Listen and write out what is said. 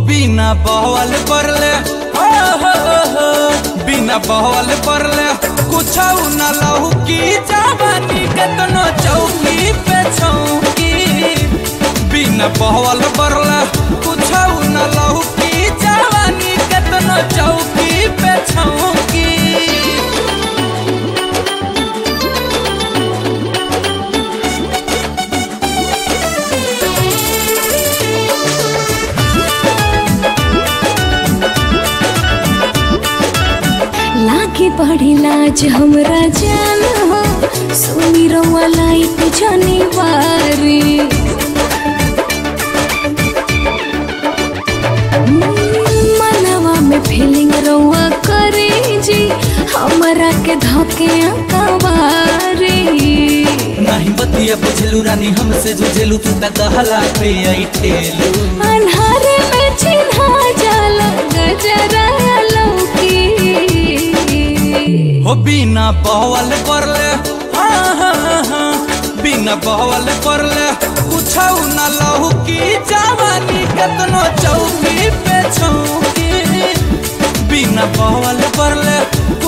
बिना बहवल परले हो हो हो बिना बहवल परले कुछ न लहू की जवानी केतनो चौकी पे छौकी बिना बहवल परले कुछ न लहू की जवानी केतनो चौकी पे छौकी लागे बड़ी लाज हमरा जान हो सुनी रउआ लाइट जानी बारी मनवा में फीलिंग रउआ करे जी हमरा के धके अंकवारी नहीं बतिया बुझलू रानी हमसे जुझेलू तू तक कहला पे आई ठेलू अन्हारे में चिन्हा जाला गजरा लौकी हो बिना बहवल परले हाँ हाँ हाँ बिना बहवल परले कुछ न लहू की जवानी केतनो चौकी पे छौकी बिना बहवल परले